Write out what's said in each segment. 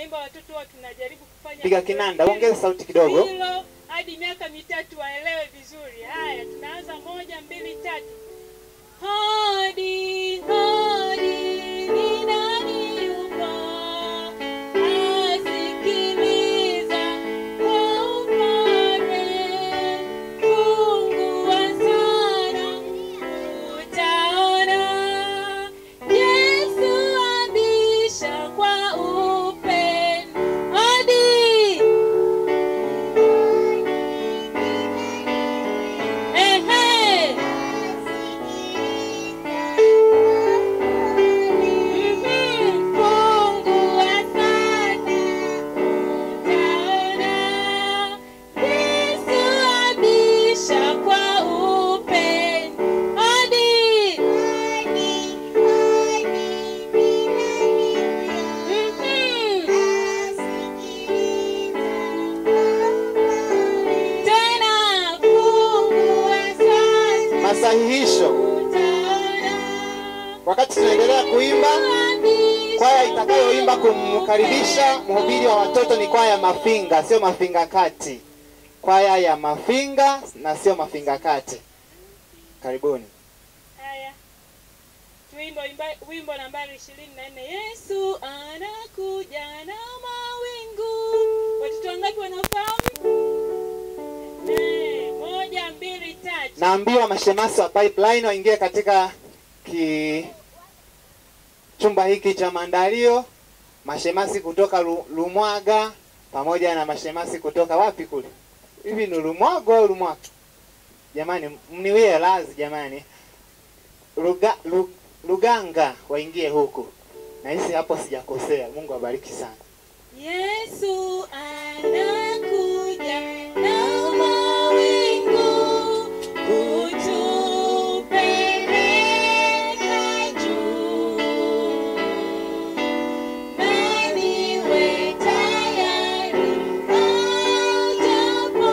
tunaimba watoto huwa tunajaribu kufanya piga kinanda ongeza sauti kidogo hilo hadi miaka mitatu waelewe vizuri. Haya, tunaanza moja, mbili, tatu. Hodi, hodi, ni nani yupo? Asikiliza kwa upole. Fungua sana, utaona. Yesu abisha kwa upendo. Hodi. Ehe. Mhm. Fungua sana, utaona. Yesu abisha kwa upendo. Hodi. Tena fungua sasa, masahihisho utaona. wakati tunaendelea kuimba kwaya itakayoimba kumkaribisha mhubiri wa watoto ni kwaya ya mafinga sio mafinga kati kwaya ya mafinga na sio mafinga kati karibuni Haya, tuimbo imba- wimbo nambari ishirini na nne Yesu anakuja na mawingu. Watoto wangapi wanafahamu? Eh, moja, mbili, tatu. naambiwa mashemasi wa pipeline waingie katika ki chumba hiki cha maandalio mashemasi kutoka Lu- lumwaga pamoja na mashemasi kutoka wapi kule hivi ni lumwago au lumwaga jamani mniwie lazi jamani Luga, Lu- luganga waingie huku nahisi hapo sijakosea mungu abariki sana Yesu anakuja na mawingu kutupeleka juu. Nani we tayari ajapo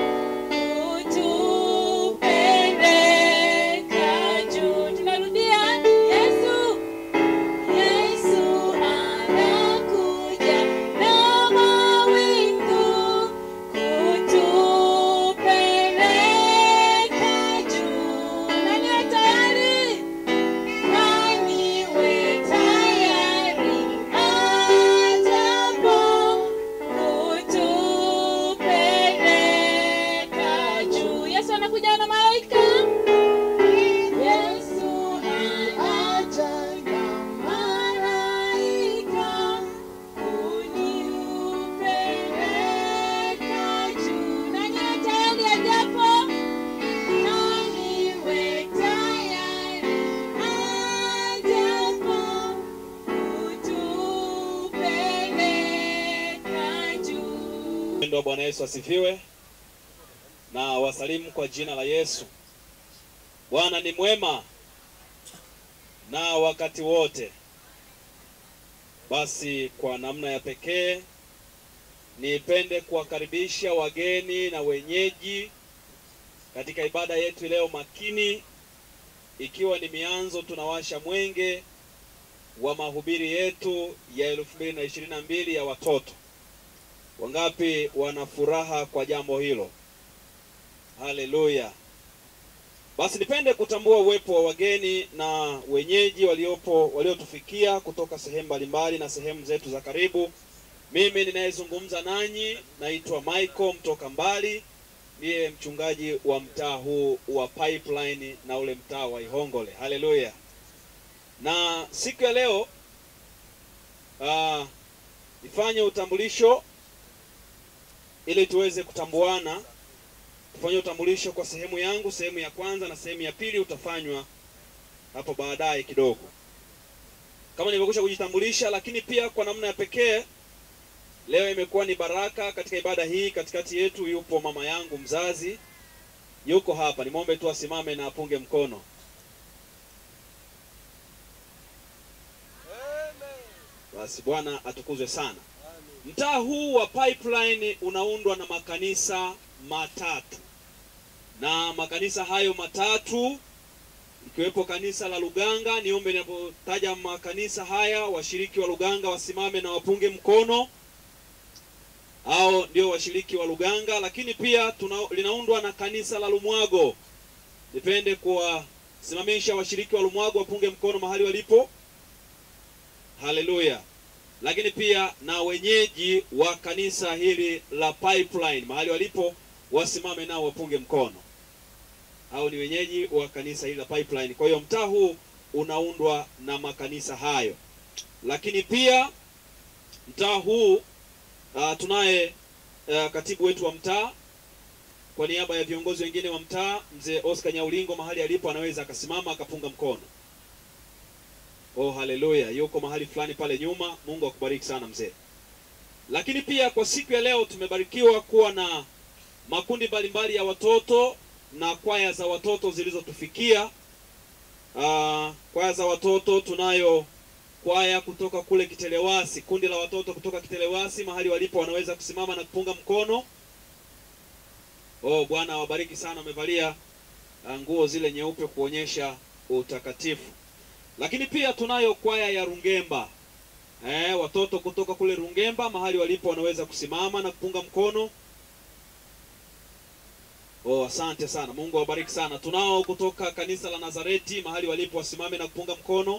kutupeleka juu. Tunarudia Yesu Yesu anakuja na mawingu kutupeleka juu. Nani we tayari? Nani we tayari ajapo kutupeleka juu. Yesu anakuja na malaika. Yesu anakuja na malaika kunipeleka juu. Nani we tayari ajapo? Nani we tayari ajapo kutupeleka juu. Mpendo wa Bwana Yesu asifiwe, na wasalimu kwa jina la Yesu. Bwana ni mwema na wakati wote. Basi kwa namna ya pekee nipende kuwakaribisha wageni na wenyeji katika ibada yetu leo makini, ikiwa ni mianzo, tunawasha mwenge wa mahubiri yetu ya elfu mbili na ishirini na mbili ya watoto. Wangapi wana furaha kwa jambo hilo? Haleluya! Basi nipende kutambua uwepo wa wageni na wenyeji waliopo waliotufikia kutoka sehemu mbalimbali na sehemu zetu za karibu. Mimi ninayezungumza nanyi naitwa Michael mtoka mbali, ndiye mchungaji wa mtaa huu wa Pipeline na ule mtaa wa Ihongole. Haleluya! Na siku ya leo ah, nifanye utambulisho ili tuweze kutambuana. Tufanye utambulisho kwa sehemu yangu, sehemu ya kwanza na sehemu ya pili utafanywa hapo baadaye kidogo, kama nilivyokwisha kujitambulisha. Lakini pia kwa namna ya pekee, leo imekuwa ni baraka katika ibada hii. Katikati yetu yupo mama yangu mzazi, yuko hapa. Nimwombe tu asimame na apunge mkono. Basi Bwana atukuzwe sana. Mtaa huu wa Pipeline unaundwa na makanisa matatu, na makanisa hayo matatu ikiwepo kanisa la Luganga. Niombe ninapotaja makanisa haya, washiriki wa Luganga wasimame na wapunge mkono. au ndio washiriki wa Luganga, lakini pia tuna, linaundwa na kanisa la Lumwago. Nipende kuwasimamisha washiriki wa Lumwago wapunge mkono mahali walipo. Haleluya! Lakini pia na wenyeji wa kanisa hili la Pipeline mahali walipo wasimame nao wapunge mkono. Hao ni wenyeji wa kanisa hili la Pipeline. Kwa hiyo mtaa huu unaundwa na makanisa hayo, lakini pia mtaa huu uh, tunaye uh, katibu wetu wa mtaa kwa niaba ya viongozi wengine wa mtaa, mzee Oscar Nyaulingo mahali alipo anaweza akasimama akapunga mkono. Oh, haleluya! Yuko mahali fulani pale nyuma. Mungu akubariki sana mzee. Lakini pia kwa siku ya leo tumebarikiwa kuwa na makundi mbalimbali ya watoto na kwaya za watoto zilizotufikia. Uh, kwaya za watoto tunayo kwaya kutoka kule Kitelewasi, kundi la watoto kutoka Kitelewasi mahali walipo wanaweza kusimama na kupunga mkono. Oh, Bwana awabariki sana, wamevalia uh, nguo zile nyeupe kuonyesha utakatifu. Lakini pia tunayo kwaya ya Rungemba. Eh, watoto kutoka kule Rungemba mahali walipo wanaweza kusimama na kupunga mkono. Oh, asante sana. Mungu awabariki sana. Tunao kutoka kanisa la Nazareti mahali walipo wasimame na kupunga mkono.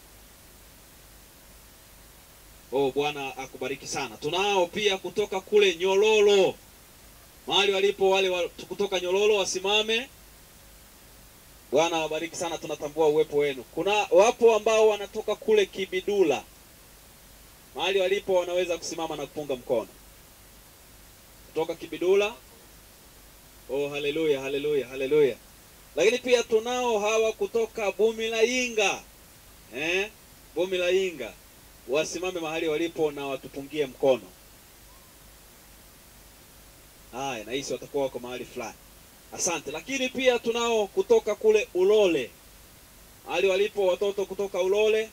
Oh, Bwana akubariki sana. Tunao pia kutoka kule Nyololo mahali walipo wale wa, kutoka Nyololo wasimame. Bwana awabariki sana, tunatambua uwepo wenu. Kuna wapo ambao wanatoka kule Kibidula mahali walipo wanaweza kusimama na kupunga mkono kutoka Kibidula. Oh, haleluya, haleluya, haleluya. Lakini pia tunao hawa kutoka Bumilayinga eh, Bumilayinga wasimame mahali walipo na watupungie mkono. Haya, nahisi watakuwa wako mahali fulani. Asante. Lakini pia tunao kutoka kule Ulole mahali walipo watoto kutoka Ulole.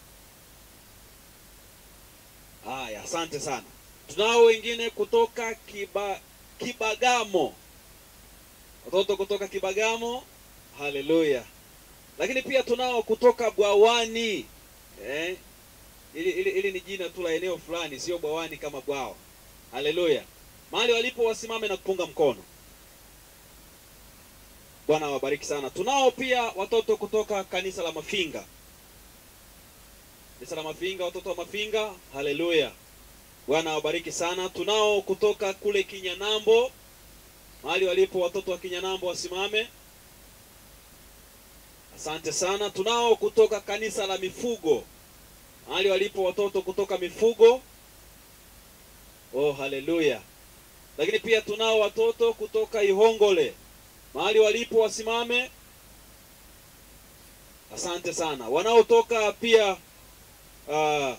Haya, asante sana. Tunao wengine kutoka Kiba, Kibagamo, watoto kutoka Kibagamo. Haleluya. Lakini pia tunao kutoka Bwawani eh, ili, ili, ili ni jina tu la eneo fulani, sio bwawani kama bwawa. Haleluya. Mahali walipo wasimame na kupunga mkono. Bwana awabariki sana. Tunao pia watoto kutoka kanisa la Mafinga, kanisa la Mafinga, watoto wa Mafinga. Haleluya, Bwana awabariki sana. Tunao kutoka kule Kinyanambo, mahali walipo watoto wa Kinyanambo wasimame. Asante sana. Tunao kutoka kanisa la Mifugo, mahali walipo watoto kutoka Mifugo. Oh, haleluya. Lakini pia tunao watoto kutoka Ihongole mahali walipo wasimame. Asante sana. Wanaotoka pia uh,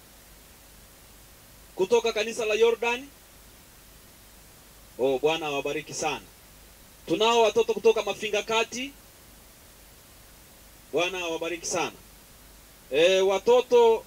kutoka kanisa la Jordan. Oh, Bwana awabariki sana. Tunao watoto kutoka Mafinga Kati. Bwana awabariki sana. E, watoto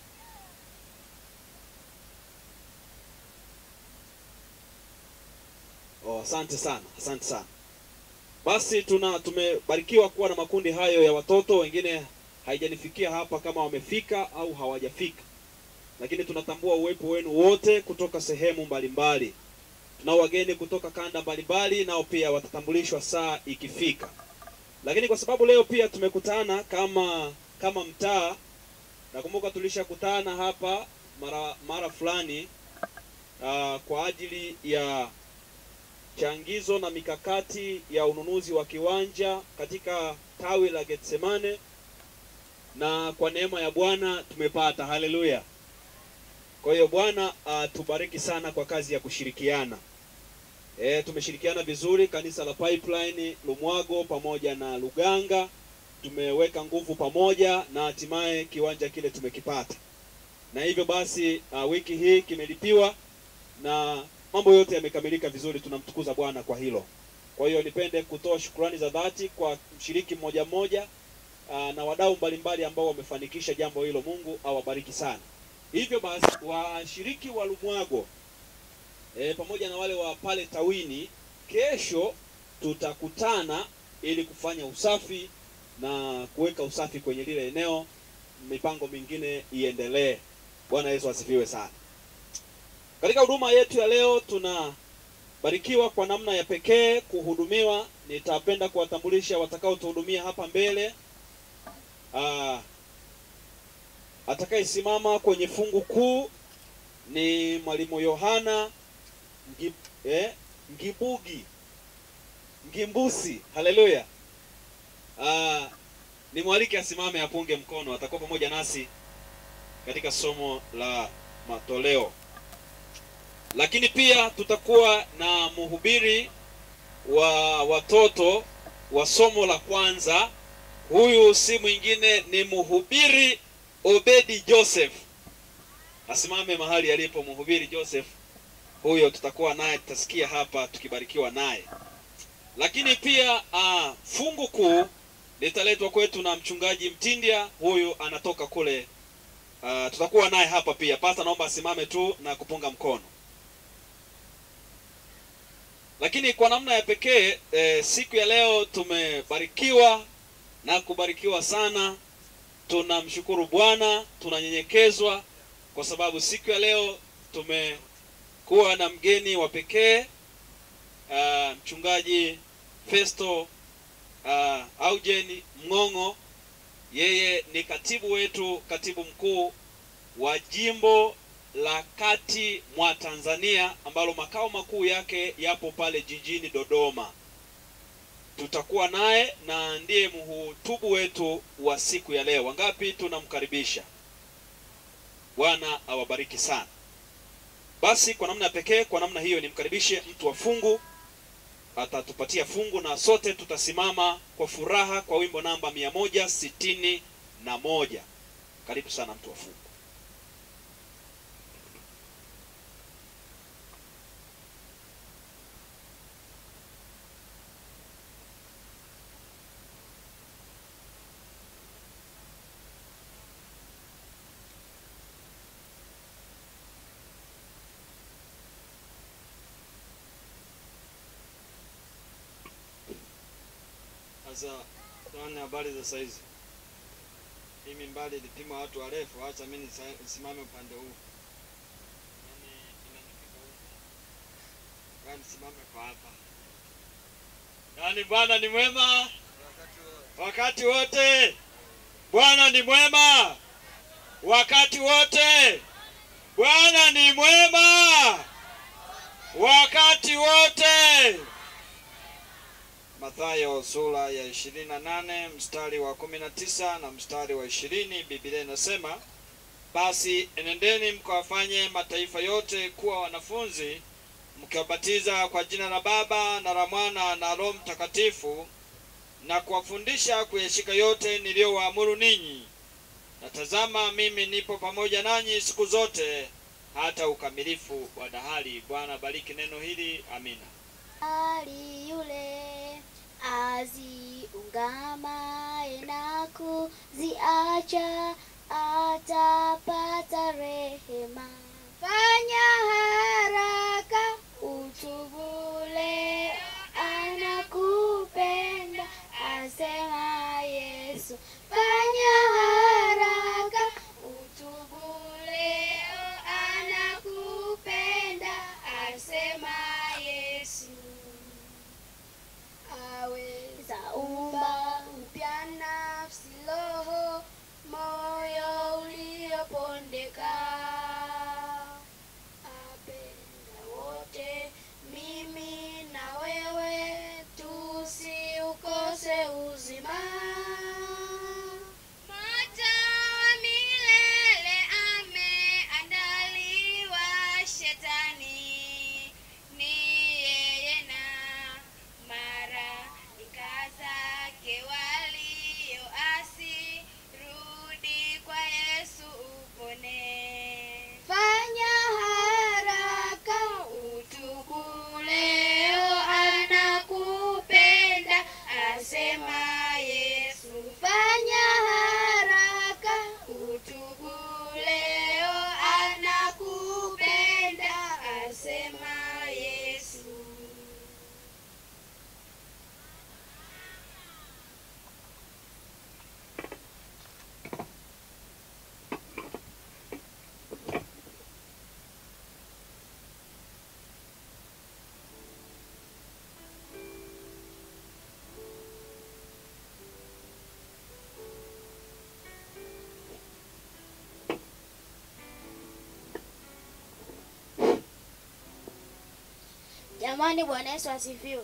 Oh, asante sana, asante sana. Basi tuna tumebarikiwa kuwa na makundi hayo ya watoto. Wengine haijanifikia hapa kama wamefika au hawajafika, lakini tunatambua uwepo wenu wote kutoka sehemu mbalimbali. Tunao wageni kutoka kanda mbalimbali, nao pia watatambulishwa saa ikifika. Lakini kwa sababu leo pia tumekutana kama kama mtaa, nakumbuka tulishakutana hapa mara mara fulani uh, kwa ajili ya changizo na mikakati ya ununuzi wa kiwanja katika tawi la Getsemane, na kwa neema ya Bwana tumepata. Haleluya! Kwa hiyo Bwana atubariki sana kwa kazi ya kushirikiana. E, tumeshirikiana vizuri kanisa la Pipeline Lumwago pamoja na Luganga, tumeweka nguvu pamoja na hatimaye kiwanja kile tumekipata, na hivyo basi uh, wiki hii kimelipiwa na mambo yote yamekamilika vizuri. Tunamtukuza Bwana kwa hilo. Kwa hiyo nipende kutoa shukrani za dhati kwa mshiriki mmoja mmoja aa, na wadau mbalimbali ambao wamefanikisha jambo hilo. Mungu awabariki sana. Hivyo basi washiriki wa Lumwago e, pamoja na wale wa pale tawini, kesho tutakutana ili kufanya usafi na kuweka usafi kwenye lile eneo, mipango mingine iendelee. Bwana Yesu asifiwe sana. Katika huduma yetu ya leo tunabarikiwa kwa namna ya pekee kuhudumiwa. Nitapenda kuwatambulisha watakaotuhudumia hapa mbele. Ah, atakayesimama kwenye fungu kuu ni mwalimu Yohana Ngib, eh, Ngibugi Ngimbusi. Haleluya! Ah, nimwalike asimame apunge mkono, atakuwa pamoja nasi katika somo la matoleo. Lakini pia tutakuwa na mhubiri wa watoto wa somo la kwanza. Huyu si mwingine ni mhubiri Obedi Joseph. Asimame mahali alipo mhubiri Joseph. Huyo tutakuwa naye, tutasikia hapa tukibarikiwa naye. Lakini pia uh, fungu kuu litaletwa kwetu na mchungaji Mtindya. Huyu anatoka kule uh, tutakuwa naye hapa pia. Pasta, naomba asimame tu na kupunga mkono. Lakini kwa namna ya pekee eh, siku ya leo tumebarikiwa na kubarikiwa sana. Tunamshukuru Bwana, tunanyenyekezwa kwa sababu siku ya leo tumekuwa na mgeni wa pekee uh, mchungaji Festo uh, Aujen Mng'ong'o. Yeye ni katibu wetu, katibu mkuu wa jimbo la kati mwa Tanzania ambalo makao makuu yake yapo pale jijini Dodoma. Tutakuwa naye na ndiye mhutubu wetu wa siku ya leo. Wangapi tunamkaribisha? Bwana awabariki sana. Basi kwa namna ya pekee, kwa namna hiyo, nimkaribishe mtu wa fungu, atatupatia fungu na sote tutasimama kwa furaha kwa wimbo namba mia moja sitini na moja. Karibu sana mtu wa fungu. Sasa tuone habari za saizi. Hii mimbali ilipima watu warefu, acha mimi nisa- nisimame upande huu. Yaani inanifika huku. Yaani nisimame kwa hapa. Yaani Bwana ni mwema Wakati wa wakati wote. Bwana ni mwema wakati wote. Bwana ni mwema wakati wote. Mathayo sura ya 28 mstari wa 19 na mstari wa 20, Biblia inasema basi enendeni mkawafanye mataifa yote kuwa wanafunzi, mkiwabatiza kwa jina la Baba na la Mwana na Roho Mtakatifu, na kuwafundisha kuyashika yote niliyowaamuru ninyi. Na tazama, mimi nipo pamoja nanyi siku zote hata ukamilifu wa dahari. Bwana bariki neno hili, amina. Ali yule aziungamaye na kuziacha atapata rehema. Fanya haraka utubu leo, anakupenda asema Yesu. Fanya haraka utubu leo, anakupenda asema Yesu aweza umba upya nafsi, roho, moyo uliopondeka. Apenda wote, mimi na wewe, tusiukose uzima. Moto wa milele ameandaliwa shetani, ni yeye na malaika zake walioasi. Rudi kwa Yesu upone. Jamani, Bwana Yesu asifiwe.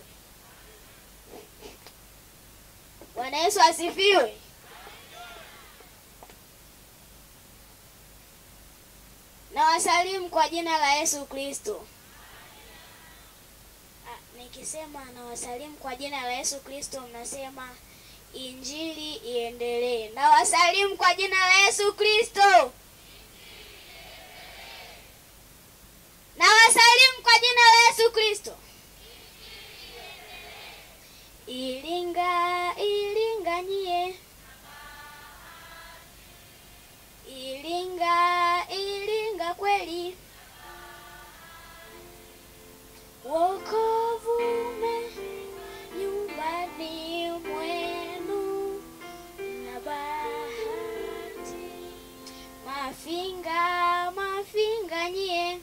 Bwana Yesu asifiwe. Na wasalimu kwa jina la Yesu Kristo. Ah, Nikisema na wasalimu kwa jina la Yesu Kristo, mnasema injili iendelee. Na wasalimu kwa jina la Yesu Kristo. Na wasalimu kwa jina la Yesu Kristo. Ilinga, Ilinga nyie. Ilinga, Ilinga kweli. Wokovu ume nyumbani mwenu na bahati. Mafinga, mafinga nyie.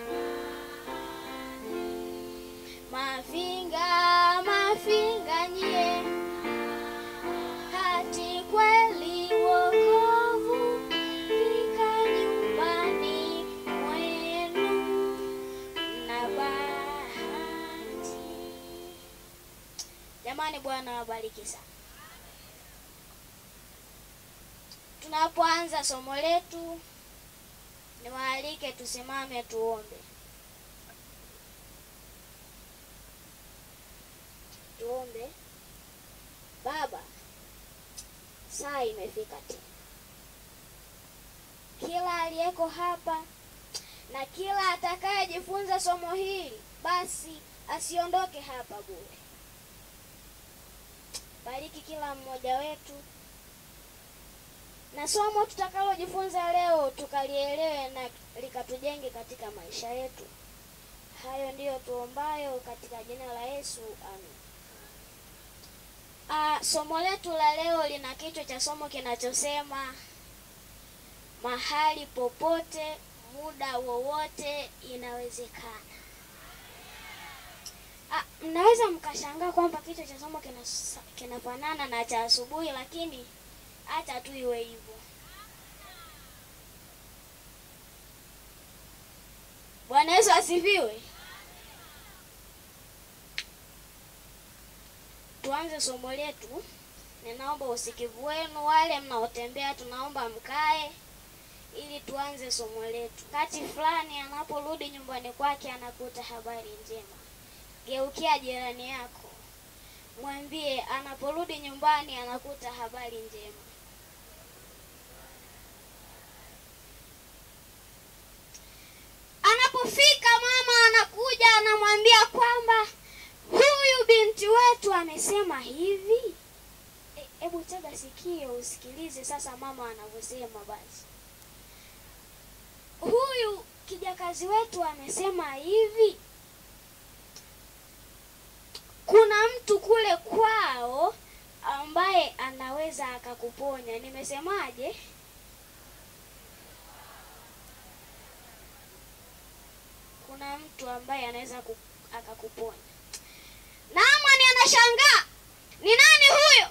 Mafinga, mafinga nyie, hati kweli wokovu fika nyumbani mwenu na bahati. Jamani, Bwana wabariki sana. Tunapoanza somo letu, niwaalike tusimame tuombe. Tuombe. Baba, saa imefika tena. Kila aliyeko hapa na kila atakayejifunza somo hili, basi asiondoke hapa bure. Bariki kila mmoja wetu, na somo tutakalojifunza leo tukalielewe na likatujenge katika maisha yetu. Hayo ndiyo tuombayo katika jina la Yesu, amen. Ah, somo letu la leo lina kichwa cha somo kinachosema mahali popote, muda wowote inawezekana. Ah, mnaweza mkashangaa kwamba kichwa cha somo kina- kinafanana na cha asubuhi, lakini hata tu iwe hivyo. Bwana Yesu asifiwe. Tuanze somo letu. Ninaomba usikivu wenu, wale mnaotembea, tunaomba mkae ili tuanze somo letu. Kati fulani anaporudi nyumbani kwake anakuta habari njema, geukia jirani yako, mwambie anaporudi nyumbani anakuta habari njema. Anapofika mama anakuja anamwambia kwamba huyu binti wetu amesema hivi. E- Hebu tega sikio usikilize sasa mama anavyosema. Basi huyu kijakazi wetu amesema hivi, kuna mtu kule kwao ambaye anaweza akakuponya. Nimesemaje? Kuna mtu ambaye anaweza ku- akakuponya. Naamani anashangaa, ni nani huyo?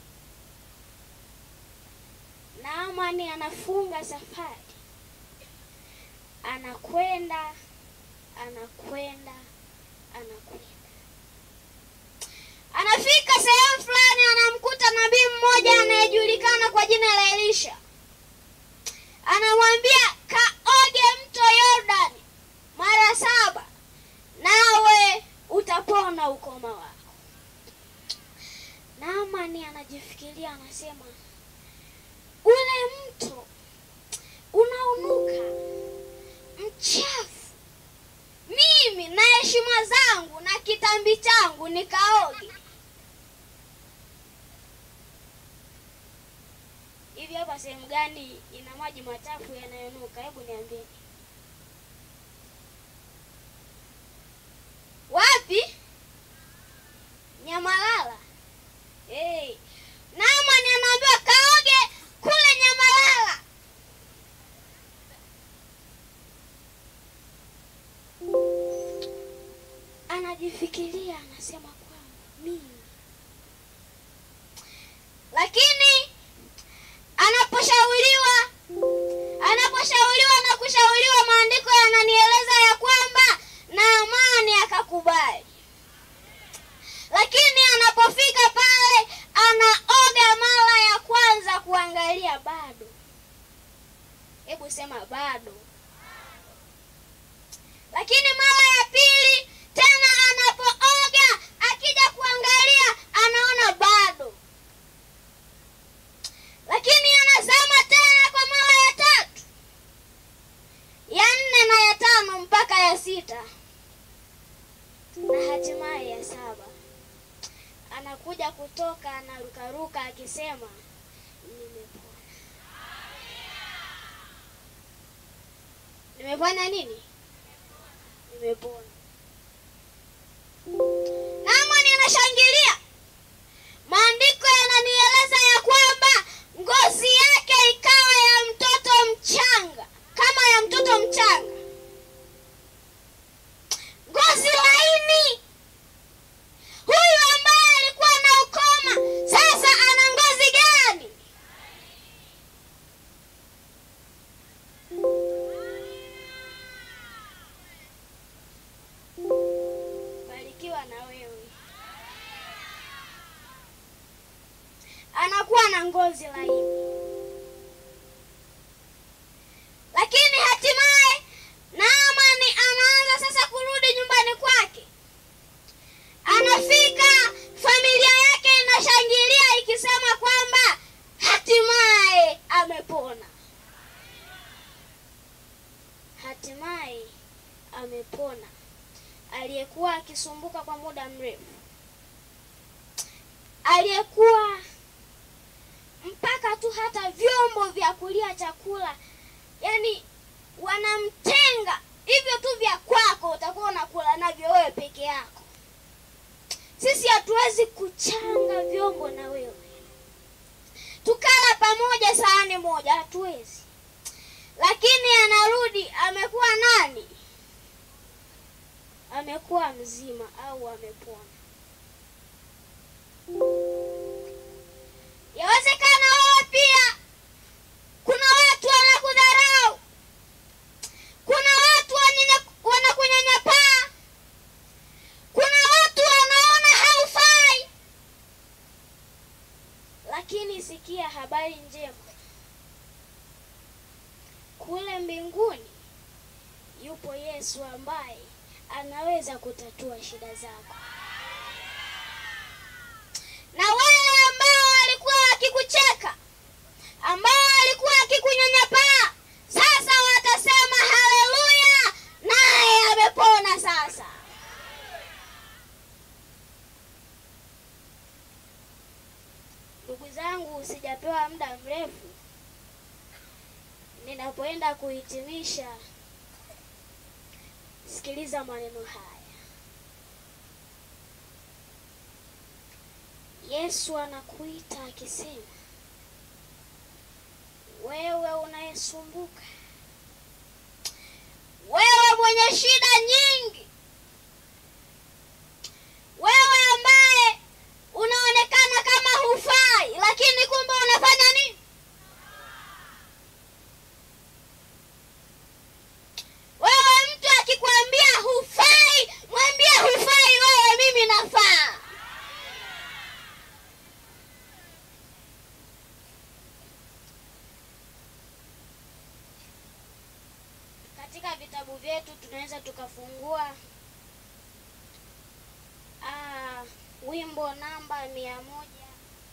Naamani anafunga safari, anakwenda anakwenda anakwenda, anafika sehemu fulani, anamkuta nabii mmoja anayejulikana kwa jina la Elisha. Anamwambia kaoge mto Yordani mara saba, nawe utapona ukoma wako. Naamani anajifikiria, anasema ule mto unaunuka mchafu, mimi na heshima zangu na kitambi changu nikaoge hivi? Hapa sehemu gani ina maji machafu yanayonuka? Hebu niambie. Wapi? Nyamalala. Hey. Naamani anaambiwa kaoge kule Nyamalala. Anajifikiria, anasema kwamba mimi, lakini anaposhauriwa anaposhauriwa na kushauriwa, maandiko yananieleza ya kwamba Naamani akakubali. anapofika pale anaoga mara ya kwanza kuangalia bado hebu sema bado lakini mara ya pili tena anapooga akija kuangalia anaona bado lakini anazama tena kwa mara ya tatu ya nne na ya tano mpaka ya sita na hatimaye ya saba anakuja kutoka anarukaruka akisema nimepona nimepona nini nimepona namani anashangilia maandiko yananieleza ya kwamba ngozi yake ikawa ya mtoto mchanga kama ya mtoto mchanga ngozi laini huyu ambaye alikuwa na ukoma sasa ana ngozi gani barikiwa na wewe anakuwa na ngozi laini lakini hatimaye naamani anaanza sasa kurudi nyumbani kwake anafika familia yake inashangilia ikisema kwamba hatimaye amepona hatimaye amepona aliyekuwa akisumbuka kwa muda mrefu aliyekuwa mpaka tu hata vyombo vya kulia chakula yani wanamtenga hivyo tu vya kwako utakuwa unakula navyo wewe peke yako sisi hatuwezi kuchanga vyombo na wewe tukala pamoja sahani moja hatuwezi lakini anarudi amekuwa nani amekuwa mzima au amepona yawezekana wewe pia kuna watu wanakudharau kuna watu wanyenya- wanakunyanyapaa kuna watu wanaona haufai lakini sikia habari njema kule mbinguni yupo yesu ambaye anaweza kutatua shida zako na wale ambao walikuwa wakikucheka ambao walikuwa wakikunyanyapaa sasa watasema haleluya naye amepona sasa ndugu zangu sijapewa muda mrefu ninapoenda kuhitimisha sikiliza maneno haya yesu anakuita akisema wewe unayesumbuka wewe mwenye shida nyingi wewe ambaye unaonekana kama hufai lakini kumbe unafanya nini wewe mtu akikwambia hufai mwambie hufai wewe mimi nafaa katika vitabu vyetu tunaweza tukafungua ah, wimbo namba mia moja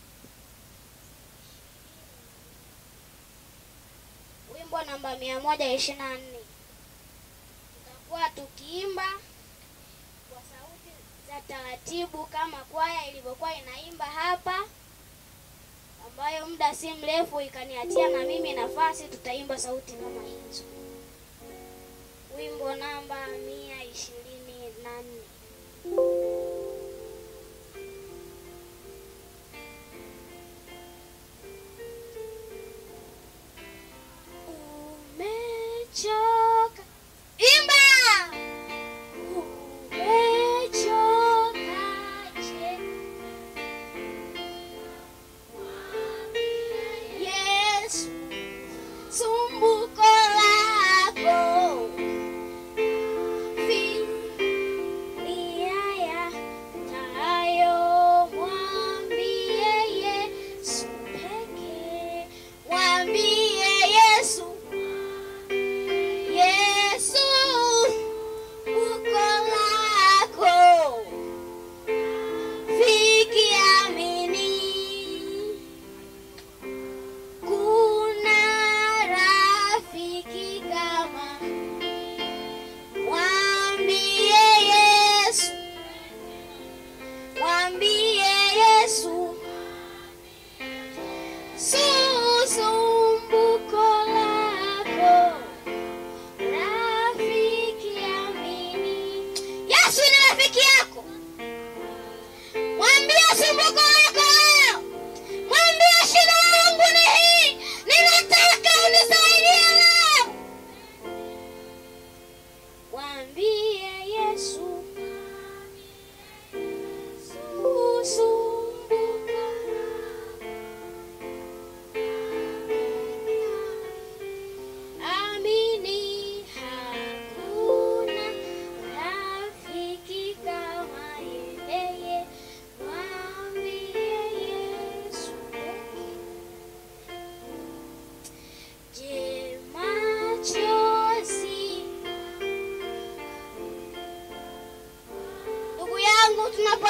wimbo namba mia moja ishirini na nne tutakuwa tukiimba kwa sauti za taratibu kama kwaya ilivyokuwa inaimba hapa ambayo muda si mrefu ikaniachia na mimi nafasi tutaimba sauti kama hizo wimbo namba mia ishirini na nne umechoka imba umechoka je yesu sumbuko lako filia ya tayo mwa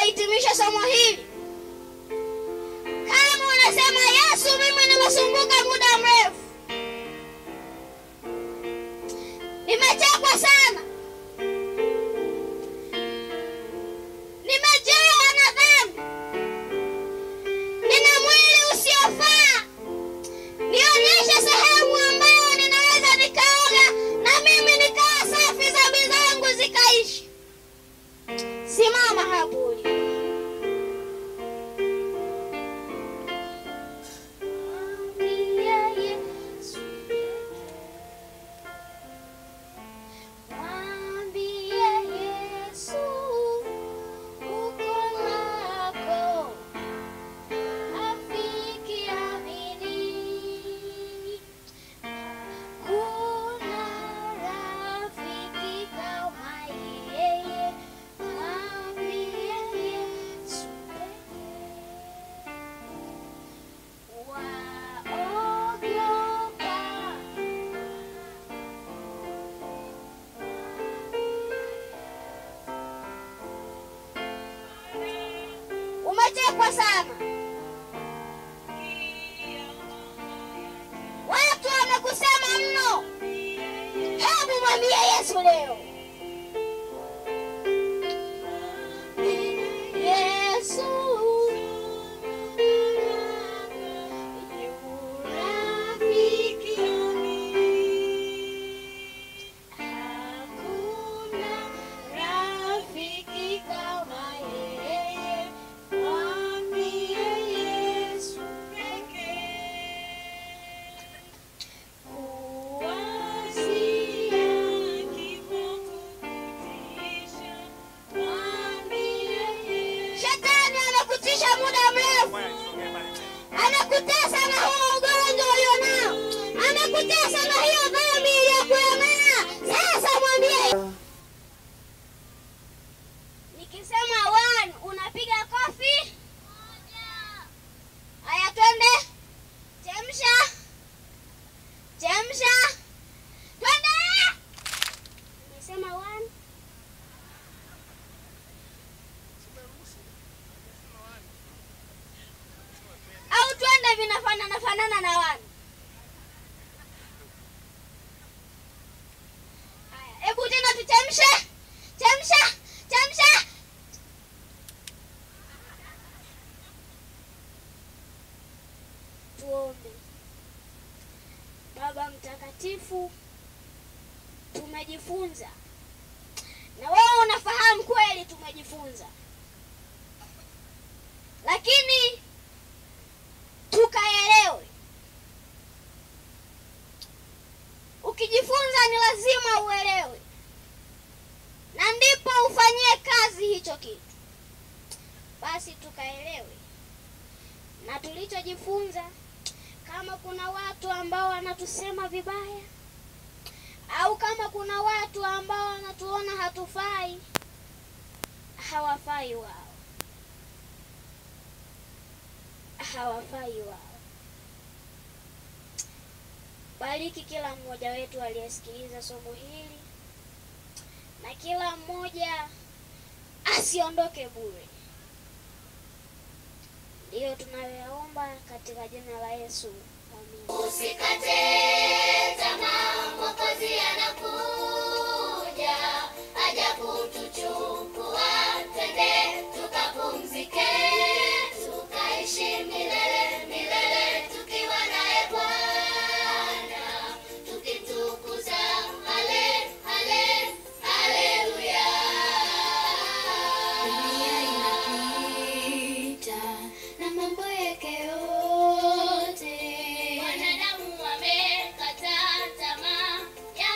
tunapohitimisha somo hili, kama unasema Yesu, mimi nimesumbuka muda mrefu, nimechekwa sana, nimejawa na dhambi, nina mwili usiofaa, nionyeshe sehemu ambayo ninaweza nikaoga na mimi nikawa safi, dhambi zangu zikaishi. Simama hapo ulipo. Mwambie Yesu, mwambie Yesu uko lako, rafiki amini. Hakuna rafiki kama yeye, mwambie Yesu pekee. Waogopa umechekwa sana, watu wamekusema mno. Hebu mwambie Yesu leo, Yesu yu rafiki Hakuna rafiki kama yeye, mwambie Yesu pekee. Kuwazia kifo kukutisha, mwambie Yesu. Shetani anakutisha muda mrefu, anakutesa na huo ugonjwa ulionao, anakutesa na hiyo dhambi iliyokuemea. Sasa mwambie Nikisema one, unapiga kofi. Haya, twende. Chemsha, chemsha, twende. Nimesema one. Au twende, vinafanana fanana na one. Haya, hebu tena tuchemshe, chemsha, chemsha. Tuombe. Baba Mtakatifu, tumejifunza na wewe unafahamu kweli, tumejifunza lakini tukaelewe. Ukijifunza ni lazima uelewe, na ndipo ufanyie kazi hicho kitu. Basi tukaelewe na tulichojifunza. Kama kuna watu ambao wanatusema vibaya au kama kuna watu ambao wanatuona hatufai, hawafai wao, hawafai wao. Bariki kila mmoja wetu aliyesikiliza somo hili, na kila mmoja asiondoke bure. Ndiyo tunayoyaomba katika jina la Yesu, amina. Usikate tamaa, Mwokozi anakuja, aja kutuchukua, twende tukapumzike, tukaishi milele milele, tukiwa naye Bwana, tukimtukuza. Hale, hale, haleluya. Dunia inapita na mambo yake yote, wanadamu wamekata tamaa ya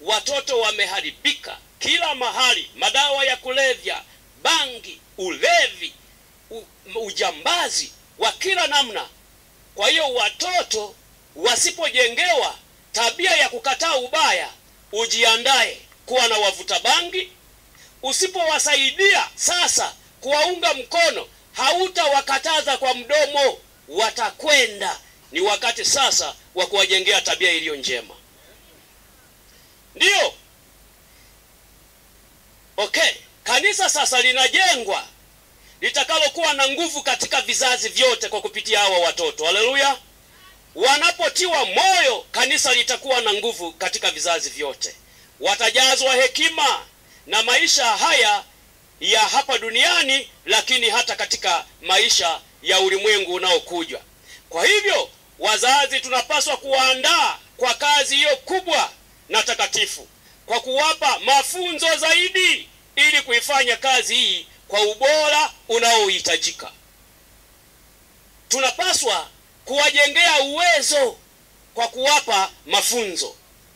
watoto wameharibika kila mahali, madawa ya kulevya, bangi, ulevi, u, ujambazi wa kila namna. Kwa hiyo watoto wasipojengewa tabia ya kukataa ubaya, ujiandae kuwa na wavuta bangi. Usipowasaidia sasa kuwaunga mkono, hautawakataza kwa mdomo, watakwenda. Ni wakati sasa wa kuwajengea tabia iliyo njema. Ndiyo, okay. Kanisa sasa linajengwa litakalokuwa na nguvu katika vizazi vyote kwa kupitia hawa watoto. Haleluya! Wanapotiwa moyo, kanisa litakuwa na nguvu katika vizazi vyote. Watajazwa hekima na maisha haya ya hapa duniani, lakini hata katika maisha ya ulimwengu unaokuja. Kwa hivyo, wazazi tunapaswa kuwaandaa kwa kazi hiyo kubwa na takatifu kwa kuwapa mafunzo zaidi ili kuifanya kazi hii kwa ubora unaohitajika. Tunapaswa kuwajengea uwezo kwa kuwapa mafunzo.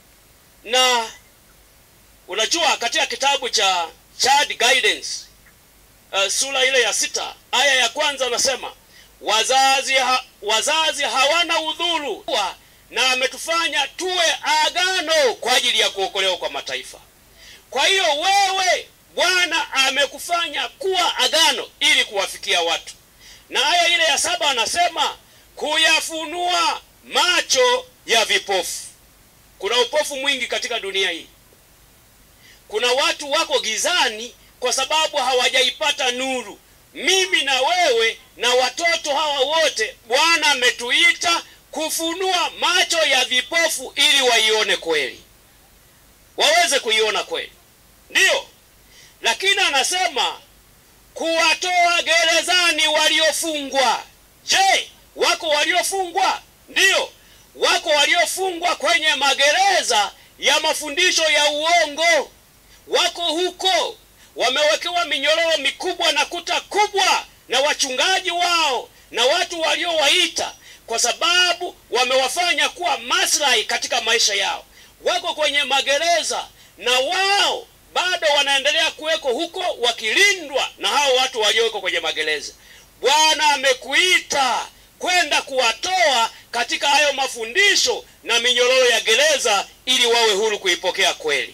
Na unajua katika kitabu cha Child Guidance uh, sura ile ya sita aya ya kwanza anasema wazazi ha, wazazi hawana udhuru na ametufanya tuwe agano kwa ajili ya kuokolewa kwa mataifa. Kwa hiyo wewe Bwana amekufanya kuwa agano ili kuwafikia watu, na aya ile ya saba anasema kuyafunua macho ya vipofu. Kuna upofu mwingi katika dunia hii. Kuna watu wako gizani kwa sababu hawajaipata nuru. Mimi na wewe na watoto hawa wote, Bwana ametuita kufunua macho ya vipofu ili waione kweli, waweze kuiona kweli, ndiyo. Lakini anasema kuwatoa gerezani waliofungwa. Je, wako waliofungwa? Ndiyo, wako waliofungwa kwenye magereza ya mafundisho ya uongo, wako huko wamewekewa minyororo mikubwa na kuta kubwa na wachungaji wao na watu waliowaita kwa sababu wamewafanya kuwa maslahi katika maisha yao. Wako kwenye magereza na wao bado wanaendelea kuweko huko wakilindwa na hao watu waliowekwa kwenye magereza. Bwana amekuita kwenda kuwatoa katika hayo mafundisho na minyororo ya gereza ili wawe huru kuipokea kweli,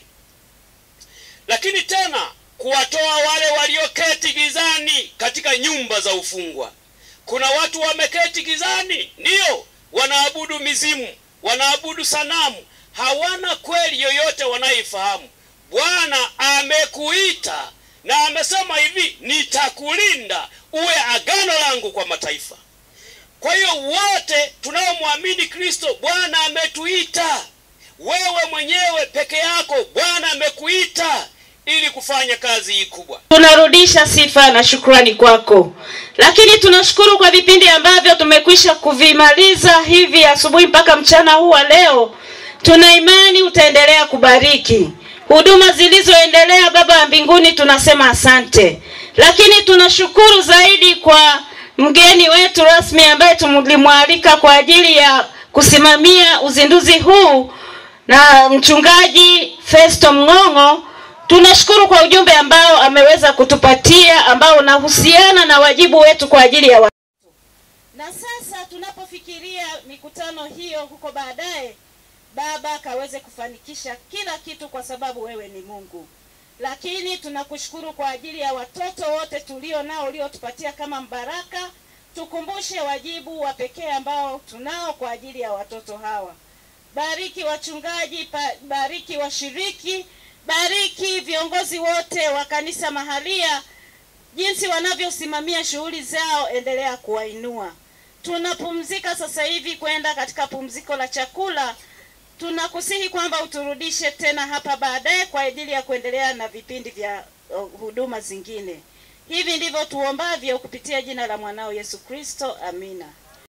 lakini tena kuwatoa wale walioketi gizani katika nyumba za ufungwa. Kuna watu wameketi gizani, ndiyo, wanaabudu mizimu, wanaabudu sanamu, hawana kweli yoyote wanayoifahamu. Bwana amekuita na amesema hivi, nitakulinda uwe agano langu kwa mataifa. Kwa hiyo wote tunaomwamini Kristo, Bwana ametuita. Wewe mwenyewe peke yako, Bwana amekuita ili kufanya kazi hii kubwa. Tunarudisha sifa na shukrani kwako, lakini tunashukuru kwa vipindi ambavyo tumekwisha kuvimaliza hivi asubuhi mpaka mchana huu wa leo. Tuna imani utaendelea kubariki huduma zilizoendelea. Baba wa mbinguni, tunasema asante, lakini tunashukuru zaidi kwa mgeni wetu rasmi ambaye tulimwalika kwa ajili ya kusimamia uzinduzi huu na mchungaji Festo Mng'ong'o. Tunashukuru kwa ujumbe ambao ameweza kutupatia ambao unahusiana na wajibu wetu kwa ajili ya watoto. Na sasa tunapofikiria mikutano hiyo huko baadaye, Baba akaweze kufanikisha kila kitu, kwa sababu wewe ni Mungu. Lakini tunakushukuru kwa ajili ya watoto wote tulio nao uliotupatia kama mbaraka. Tukumbushe wajibu wa pekee ambao tunao kwa ajili ya watoto hawa. Bariki wachungaji, pa- bariki washiriki, bariki viongozi wote wa kanisa mahalia, jinsi wanavyosimamia shughuli zao, endelea kuwainua. Tunapumzika sasa hivi kwenda katika pumziko la chakula. Tunakusihi kwamba uturudishe tena hapa baadaye kwa ajili ya kuendelea na vipindi vya uh, huduma zingine. Hivi ndivyo tuombavyo kupitia jina la mwanao Yesu Kristo, amina.